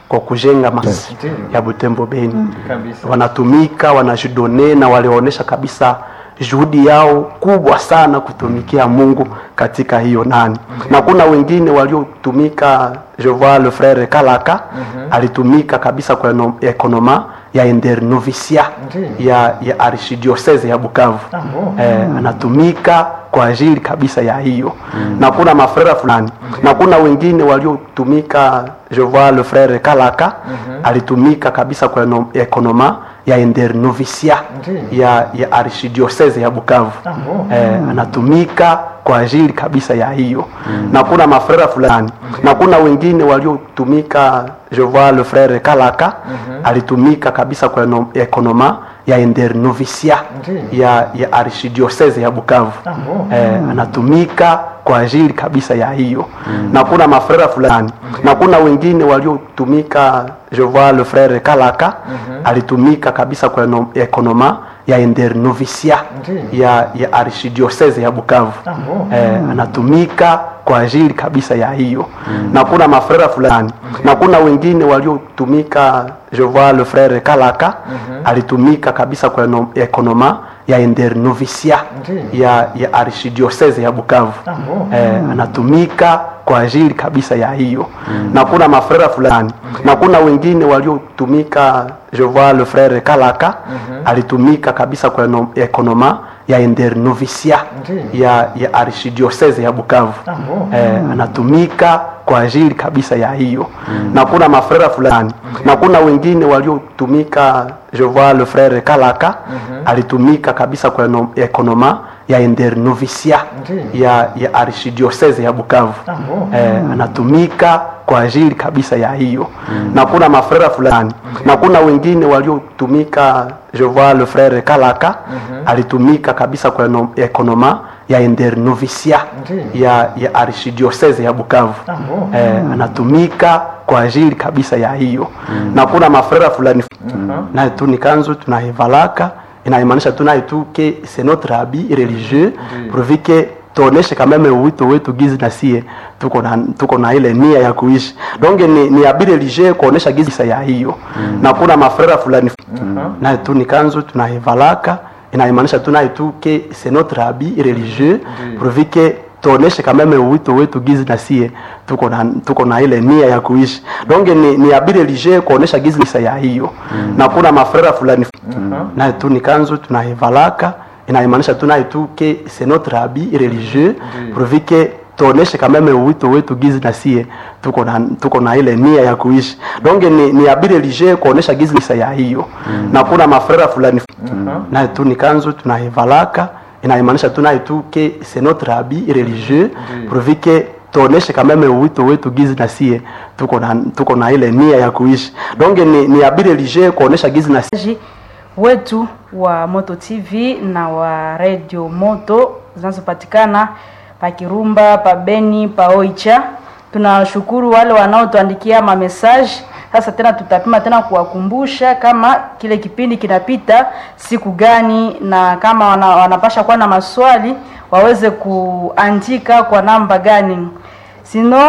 kwa kujenga masi ya Butembo Beni kabisa. wanatumika wanajidone na walionyesha kabisa juhudi yao kubwa sana kutumikia Mungu katika hiyo nani na kuna wengine waliotumika je vois le frère Kalaka alitumika kabisa kwa eno- ekonoma ya internovisia Ndiyo. ya, ya archidiocese ya Bukavu oh. eh, anatumika kwa ajili kabisa ya hiyo na kuna mafrera fulani na kuna wengine waliotumika je vois le frère Kalaka alitumika kabisa kwa eno- ekonoma ya internovisia Ndiyo. ya, ya archidiocese ya Bukavu oh. eh, anatumika kwa ajili kabisa ya hiyo na kuna mafrera fulani na kuna wengine waliotumika je vois le frère Kalaka alitumika kabisa kwa eno- ekonoma ya internovisia Ndiyo. ya, ya archidiocese ya Bukavu oh. eh, anatumika kwa ajili kabisa ya hiyo na kuna mafrera fulani na kuna wengine waliotumika je vois le frère Kalaka alitumika kabisa kwa eno- ekonoma ya internovisia Ndiyo. ya, ya archidiocese ya Bukavu oh. eh, anatumika kwa ajili kabisa ya hiyo na kuna mafrera fulani na kuna wengine waliotumika je vois le frère Kalaka alitumika kabisa kwa eno- ekonoma ya internovisia Ndiyo. ya, ya archidiocese ya Bukavu oh. eh, anatumika kwa ajili kabisa ya hiyo na kuna mafrera fulani na kuna wengine waliotumika je vois le frère Kalaka alitumika kabisa kwa eno- ekonoma ya internovisia Ndiyo. ya, ya archidiocese ya Bukavu oh. eh, anatumika kwa ajili kabisa ya hiyo na kuna mafrera fulani na kuna wengine waliotumika je vois le frère Kalaka alitumika kabisa kwa eno- ekonoma ya internovisia Ndiyo. ya, ya archidiocese ya Bukavu oh. eh, anatumika kwa ajili kabisa ya hiyo na kuna mafrera fulani na kuna wengine waliotumika je vois le frère Kalaka alitumika kabisa kwa eno- ekonoma ya internovisia Ndiyo. ya, ya archidiocese ya Bukavu oh. eh, anatumika kwa ajili kabisa ya hiyo na kuna mafrera fulani naye tu ni kanzu tunaivalaka inaimaanisha tu naye tu ke c'est notre habit religieux pourvu que tuoneshe kameme uwito wetu gizi na sie tuko na, tuko na ile nia ya kuishi donc ni, ni habit religieux kuonesha gizi ya hiyo na kuna mafrera fulani naye tu ni kanzu tunaivalaka inaimaanisha tu naye tu ke c'est notre habit religieux pourvu que tuoneshe kameme uwito wetu gizi na sie tuko na, tuko na ile nia ya kuishi donc ni, ni habit religieux kuonesha gizi ya hiyo na kuna mafrera fulani naye tu ni kanzu tunaivalaka inaimaanisha tu naye tu ke c'est notre habit religieux pourvu que tuoneshe kameme uwito wetu gizi na sie tuko na, tuko na ile nia ya kuishi donc ni, ni habit religieux kuonesha gizi ya hiyo na kuna mafrera fulani naye tu ni kanzu tunaivalaka inaimaanisha tu naye tu ke c'est notre habit religieux pourvu que tuoneshe kameme uwito wetu gizi na sie tuko na, tuko na ile nia ya kuishi donc ni, ni habit religieux kuonesha gizi na sie wetu wa Moto TV na wa Radio Moto zinazopatikana pa Kirumba, pa Beni, pa Oicha. Tunashukuru wale wanaotuandikia ma message. Sasa tena tutapima tena kuwakumbusha kama kile kipindi kinapita siku gani, na kama wana, wanapasha kuwa na maswali waweze kuandika kwa namba gani, sino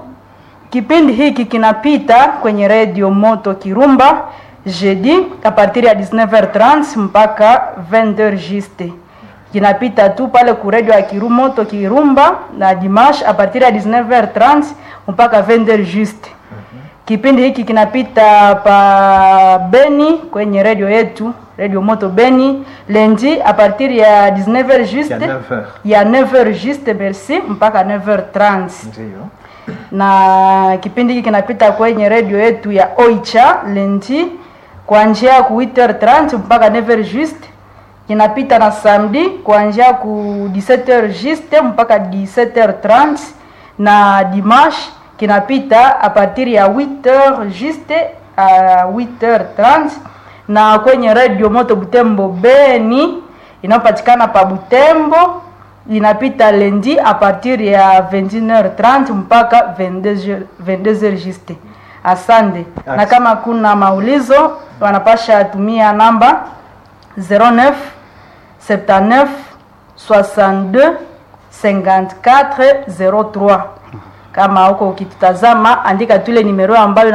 kipindi hiki kinapita kwenye Radio Moto Kirumba jeudi a partir ya 19h30 mpaka 20h juste. Kinapita tu pale ku radio ya Kirumoto Kirumba na dimanche a partir ya 19h30 mpaka 20h juste. Kipindi hiki kinapita pa Beni kwenye radio yetu Radio Moto Beni lundi a partir ya 19h juste Ya 9h. ya 9h juste merci mpaka 9h30 Ndiyo. na kipindi hiki kinapita kwenye redio yetu ya Oicha lendi kuanzia ku 8h30 mpaka 9h juste. Kinapita na samedi kuanzia ku 17h juste mpaka 17h30 na dimanche kinapita a partir ya 8h juste a 8h30 na kwenye redio Moto Butembo Beni inayopatikana pa Butembo inapita lundi a partir ya 21h30 mpaka 22h 22h juste. Asante. Na kama kuna maulizo wanapasha tumia namba 09 79 62 54 03. Kama huko ukitutazama, andika tu ile nimero ambayo